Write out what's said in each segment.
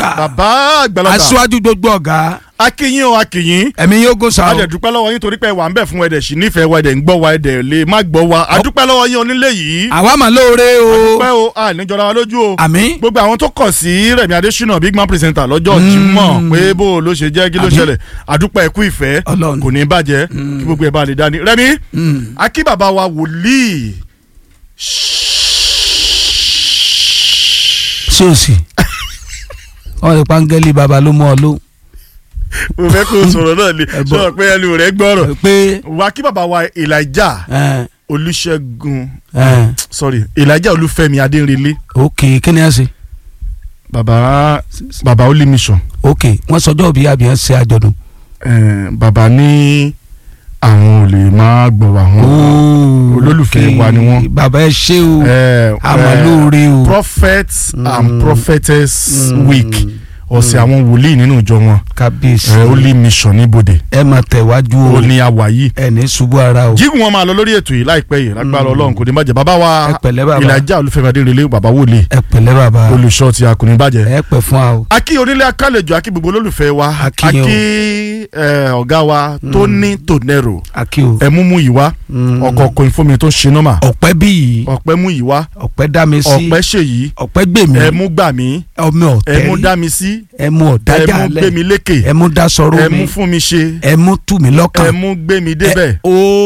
àgbà bàbá àgbàlagbà aṣíwájú gbogbo ọ̀gá akínyìn o akínyìn ẹ̀mí yóò gò sá o adẹ̀dúpẹ́ lọ́wọ́ yín torí pé wà ń bẹ̀ fún ẹ̀dẹ̀ sí nífẹ̀ẹ́ wa ẹ̀dẹ̀ ń gbọ́ wa ẹ̀dẹ̀ lè má gbọ́ wa adúpẹ́ lọ́wọ́ yín onílé yìí àwa mà lóore o adúpẹ́ o àníjọra wa lójú o àmín gbogbo àwọn tó kọ̀ sí Rẹ̀mí Adésínà big man presenter lọ́jọ́ Jímọ̀ pé bó o ló ṣe jẹ́ kí ló Àmín. ṣẹlẹ̀ adúpẹ́ ẹ̀kú ìfẹ́ Ọlọ́run. kò ní bàjẹ́ kí gbogbo ẹ̀ bá lè dání Rẹ̀mí akí bàbá wa wòlíì sí o sì wọn lè pangẹ́lì baba ló mú ọ ló mo fẹ́ kó o sọ̀rọ̀ náà ni Ẹ bọ̀. sọ pé ẹnu rẹ̀ gbọ́rọ̀ pé wà kí bàbá wa Elijah ẹ Olúṣẹ́gun ẹ sorry Elijah Olúfẹ́mi Adérinlé ok kí ni ẹ ṣe bàbá bàbá Holy Mission ok wọn sọjọ́ òbí àbí ẹ ṣe àjọ̀dún. eh, bàbá ní àwọn ò lè máa gbọ́ wa wọn olólùfẹ́ wa ni wọ́n. bàbá ẹ ṣé o Eh, àmọ́ eh, lóore o. prophets and Mm. prophetess Mm. week ọ̀sẹ̀ àwọn wòlíì nínú ìjọ wọn kábíyèsí eh, Holy Mission níbodè ẹ máa tẹ̀wájú ó o ní àwà yìí. ẹ ní ṣubú ara o. jígun wọn máa lọ lórí ètò yìí láìpẹ́ yìí lágbára Ọlọ́run kò ní bàjẹ́ bàbá ẹ wa pẹ̀lẹ́ bàbá Elijah Olúfẹ́mi Adérinlé bàbá wòlíì ẹ pẹ̀lẹ́ bàbá olùṣọ́ ti a kò ní bàjẹ́. ẹ pẹ̀ fún wa o. akí onílé akálejò akí gbogbo olólùfẹ́ wa A kí yín o. akí eh, ọ̀gá wa Tony Tonero akí o. ẹ̀múmú yìí wá Mm. ọkọ̀ kòyìnfómi tó ń ṣe nọ́mà ọ̀pẹ bí yìí ọ̀pẹ́ mú yìí wá ọ̀pẹ dá mi sí ọ̀pẹ́ ṣèyí ọ̀pẹ́ gbèmí ẹ̀mú gbà mí ọmọ ẹ̀mú ọ̀tẹ́rì dá mi sí ẹmu ọ̀dájà ẹ̀mú gbé mi lẹ̀ lékè ẹmu dasọ̀rọ̀ ẹ̀mú mi fún mi ṣe ẹmu tù mí lọ́kàn ẹ̀mú gbé mi débẹ̀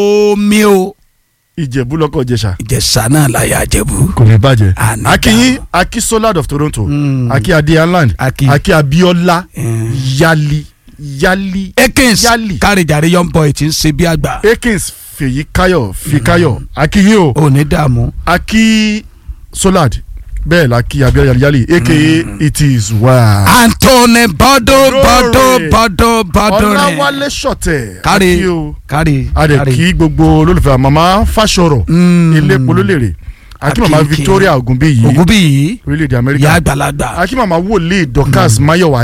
omi o ìjẹ̀bú lọ́kọ̀ jẹ̀ṣà ìjẹ̀sà náà láyà àjẹbù. kò ní bàjẹ́ Àní akínyín akí solar of Toronto Mm. akí adé island Akí. akí abiola Mm. yali yali ekins Yálì. kárìjàre young boy ti ń ṣe bí àgbà akins fèyí káyọ̀ fi káyọ̀ akínyín o ò ní dààmú. akí solad bẹ́ẹ̀ la kí abiola yali aka it is well. Anthony bọ́dọ̀ bọ́dọ̀ Glory. bọ́dọ̀ bọ́dọ̀ rẹ̀ ọláwálé ṣọ̀tẹ̀ kárí akí o kárí adẹ kí gbogbo olólùfẹ́ màmá fàṣọrọ̀ ilé polólèrè akí màmá Akínkín. Victoria Ògúnbíyì ògùn bí yìí orílẹ̀-èdè ìyá Amẹ́ríkà àgbàlagbà. akí màmá wòlíì Dorcas Mayowa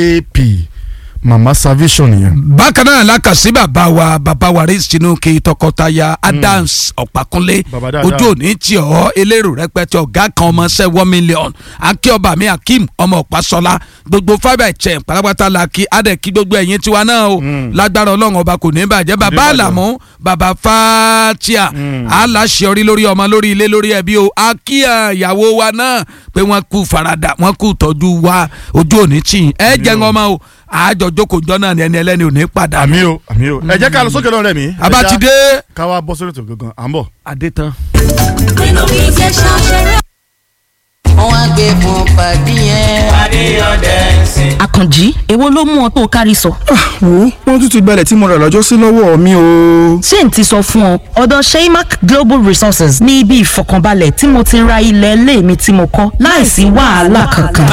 JP màmá salvation yẹn. bákan náà lákàsí bàbá wa bàbá wa rí Tinuke tọkọtaya Adams Ọ̀pákúnlé Bàbá dáadáa. ojú òní tí ọ elérò rẹpẹtẹ ọ̀gá kan ọmọ ṣẹ́ one million akíọba mi Akeem ọmọ Ọ̀pásọlá gbogbo fibre chain pátápátá la kí adẹ kí gbogbo ẹ̀yin tiwa náà o lágbára Ọlọ́run ọba kò ní bàjẹ́ bàbá bàjẹ́. Àlàmú bàbá Fatia aláṣẹ orí lórí ọmọ lórí ilé lórí ẹbí o akíyà ìyàwó wa náà pé wọ́n kú farada wọ́n kú tọ́jú wa ojú òní tì ẹ jẹ́ ń ọmọ o àjọ jókòó jọ náà ni ẹni ẹlẹ́ni ò ní padà. àmì o àmì o ẹ jẹ́ ká lọ sókè lọ́rẹ́ mi. abatide. ká wá bọ́ sórí ètò gangan à ń bọ̀. adétan. nínú ìjẹsà ṣeré. wọ́n á gbé fún pàdé yẹn. àkànjí èwo ló mú ọ tó o kárí sọ. wo wọ́n tún ti gbalẹ̀ tí mo rà lọ́jọ́ sí lọ́wọ́ mi o. ṣé n ti sọ fún ọ ọ̀dọ̀ sheymac global resources ní ibi ìfọkànbalẹ̀ tí mo ti ra ilẹ̀ ilé mi tí mo kọ́ láìsí wàhálà kankan.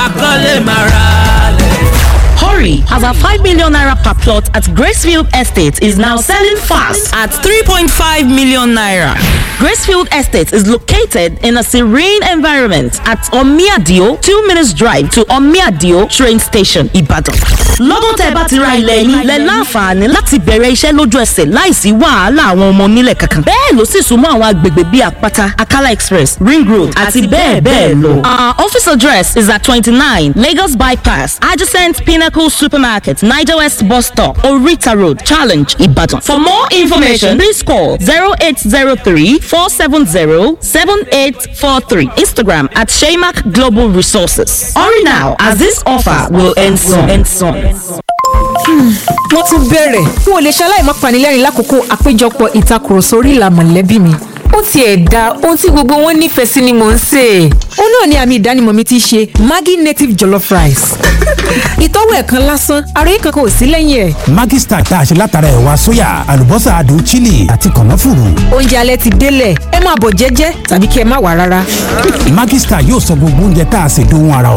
Hurry, as our 5 million naira per plot at Gracefield Estate is now selling fast at 3.5 million naira. Gracefield Estate is located in a serene environment at Omiadio, 2 minutes drive to Omiadio train station, Ibadan. Lọ́dún tẹ́ bá ti ra ilẹ̀ yín, lẹ láǹfààní láti bẹ̀rẹ̀ iṣẹ́ lójú ẹsẹ̀ láìsí wàhálà àwọn ọmọ onílẹ̀ kankan. Bẹ́ẹ̀ ló sì súnmọ́ àwọn agbègbè bíi Àpáta, Akala Express, Ring Road àti bẹ́ẹ̀ bẹ́ẹ̀ lọ. Our office address is at 29 Lagos Bypass, adjacent Pinnacle Supermarket, Niger West Bus Stop, Orita Road, Challenge, Ibadan. For more information, please call 0803 470 7843. Instagram at Shaymac Global Resources. Hurry now, as this offer will end soon. End soon. wọ́n tún bẹ̀rẹ̀ n ò lè ṣaláì má panilẹ́rìn lákòókò àpéjọpọ̀ ìtakùrọ̀sọ orí ìlà mọ̀lẹ́bí mi ó tiẹ̀ da ohun tí gbogbo wọn nífẹ̀ẹ́ sí ni mò ń sè é ó náà ni àmì ìdánimọ̀ mi ti ṣe Maggi native jollof rice ìtọ́wò ẹ̀kan lásán àròyé kankan ò sí lẹ́yìn ẹ̀ Maggi Star tá a ṣe látara ẹ̀wà sóyà àlùbọ́sà adùn chili àti kànáfùrù. oúnjẹ alẹ́ ti délẹ̀ ẹ máa bọ̀ jẹ́jẹ́ tàbí kí ẹ má wà rárá. Maggi Star yóò sọ gbogbo oúnjẹ tá a ṣe dóhun ara